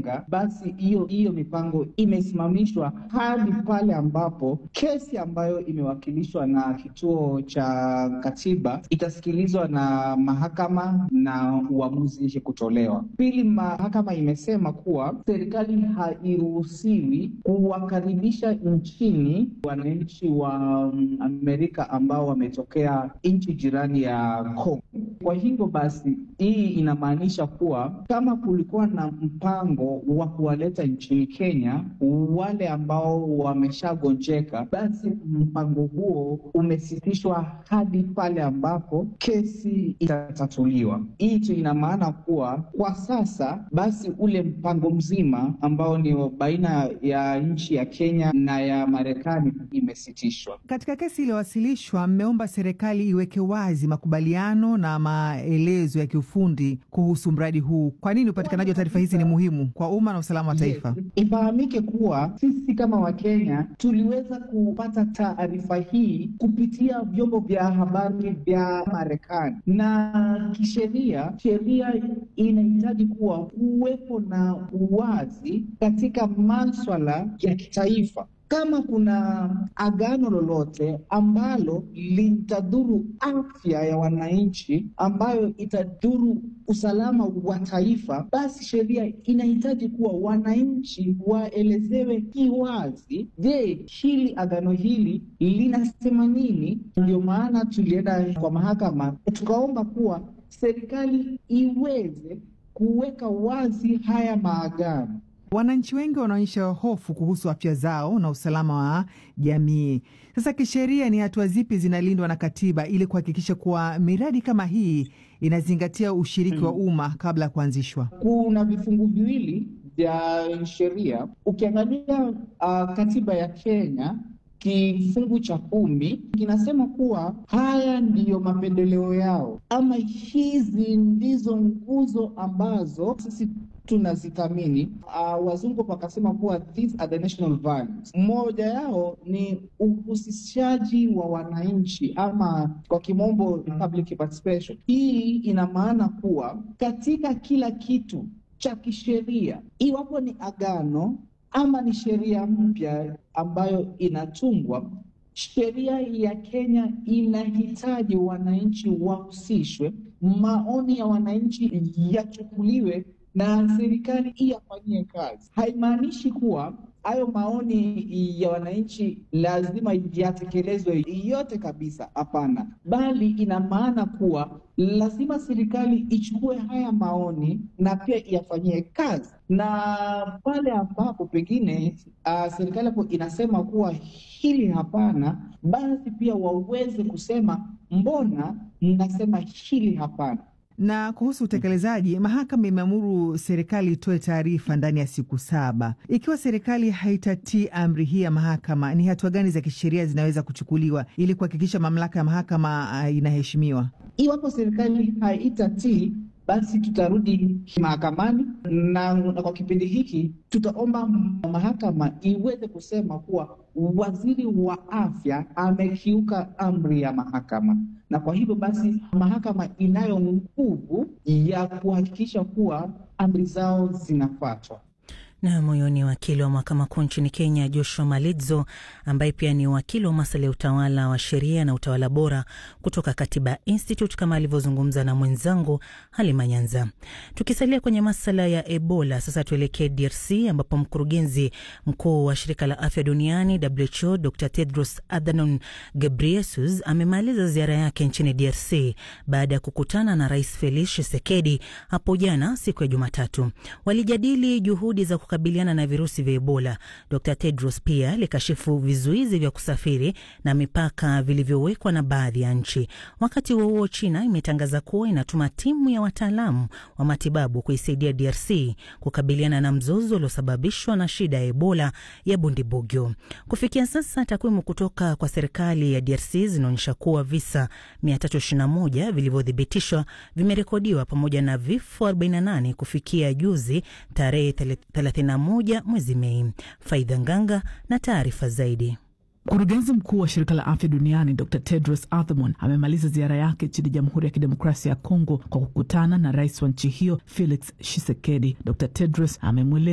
kujenga, basi hiyo hiyo mipango imesimamishwa hadi pale ambapo kesi ambayo imewakilishwa na kituo cha katiba itasikilizwa na mahakama na uamuzi kutolewa. Pili, mahakama imesema kuwa serikali hairuhusiwi kuwakaribisha nchini wananchi wa Amerika ambao wametokea nchi jirani ya Kongo. Kwa hivyo basi, hii inamaanisha kuwa kama kulikuwa na mpango wa kuwaleta nchini Kenya wale ambao wameshagonjeka, basi mpango huo umesitishwa hadi pale ambapo kesi itatatuliwa. Hii tu ina maana kuwa kwa sasa basi ule mpango mzima ambao ni baina ya nchi ya Kenya na ya Marekani imesitishwa. Katika kesi iliyowasilishwa, mmeomba serikali iweke wazi makubaliano na maelezo ya kiufundi kuhusu mradi huu. Kwa nini upatikanaji wa taarifa hizi ni muhimu kwa umma na usalama wa taifa? Yes. Ifahamike kuwa sisi kama Wakenya tuliweza kupata taarifa hii kupitia vyombo vya habari vya Marekani, na kisheria, sheria inahitaji kuwa kuwepo na uwazi katika maswala ya kitaifa. Kama kuna agano lolote ambalo litadhuru afya ya wananchi, ambayo itadhuru usalama wa taifa, basi sheria inahitaji kuwa wananchi waelezewe kiwazi, je, hili agano hili linasema nini? Ndio maana tulienda kwa mahakama tukaomba kuwa serikali iweze kuweka wazi haya maagano. Wananchi wengi wanaonyesha hofu kuhusu afya zao na usalama wa jamii. Sasa kisheria, ni hatua zipi zinalindwa na katiba ili kuhakikisha kuwa miradi kama hii inazingatia ushiriki hmm, wa umma kabla ya kuanzishwa? Kuna vifungu viwili vya sheria. Ukiangalia uh, katiba ya Kenya kifungu cha kumi kinasema kuwa haya ndiyo mapendeleo yao, ama hizi ndizo nguzo ambazo sisi tunazithamini. Uh, wazungu wakasema kuwa these are the national values. Mmoja yao ni uhusishaji wa wananchi ama kwa kimombo public participation. Hii ina maana kuwa katika kila kitu cha kisheria, iwapo ni agano ama ni sheria mpya ambayo inatungwa, sheria ya Kenya inahitaji wananchi wahusishwe, maoni ya wananchi yachukuliwe na serikali iyafanyie kazi. Haimaanishi kuwa hayo maoni ya wananchi lazima yatekelezwe yote kabisa, hapana, bali ina maana kuwa lazima serikali ichukue haya maoni na pia iyafanyie kazi, na pale ambapo pengine uh, serikali hapo inasema kuwa hili hapana, basi pia waweze kusema mbona mnasema hili hapana. Na kuhusu utekelezaji, mahakama imeamuru serikali itoe taarifa ndani ya siku saba. Ikiwa serikali haitatii amri hii ya mahakama, ni hatua gani za kisheria zinaweza kuchukuliwa ili kuhakikisha mamlaka ya mahakama uh, inaheshimiwa? Iwapo serikali haitatii basi tutarudi mahakamani na, na kwa kipindi hiki tutaomba mahakama iweze kusema kuwa waziri wa afya amekiuka amri ya mahakama, na kwa hivyo basi mahakama inayo nguvu ya kuhakikisha kuwa amri zao zinafuatwa. Na huyo ni wakili wa mahakama kuu nchini Kenya, Joshua Malidzo, ambaye pia ni wakili wa masuala ya utawala wa sheria na utawala bora kutoka Katiba Institute, kama alivyozungumza na mwenzangu Halima Nyanza. Tukisalia kwenye masuala ya Ebola, sasa tuelekee DRC ambapo mkurugenzi mkuu wa shirika la afya duniani WHO Dr Tedros Adhanom Ghebreyesus amemaliza ziara yake nchini DRC baada ya kukutana na Rais Felix Tshisekedi hapo jana siku ya Jumatatu. Walijadili juhudi za kukabiliana na virusi vya Ebola. Dr Tedros pia alikashifu vizuizi vya kusafiri na mipaka vilivyowekwa na baadhi ya nchi. Wakati huo huo, China imetangaza kuwa inatuma timu ya wataalamu wa matibabu kuisaidia DRC kukabiliana na mzozo uliosababishwa na shida ya Ebola ya Bundibugyo. Kufikia sasa, takwimu kutoka kwa serikali ya DRC zinaonyesha kuwa visa 321 vilivyothibitishwa vimerekodiwa pamoja na vifo 48 kufikia juzi tarehe 31 mwezi Mei. Faidha Nganga na taarifa zaidi. Mkurugenzi mkuu wa shirika la afya duniani Dr Tedros Adhanom amemaliza ziara yake nchini Jamhuri ya Kidemokrasia ya Kongo kwa kukutana na rais wa nchi hiyo Felix Tshisekedi. Dr Tedros amemweleza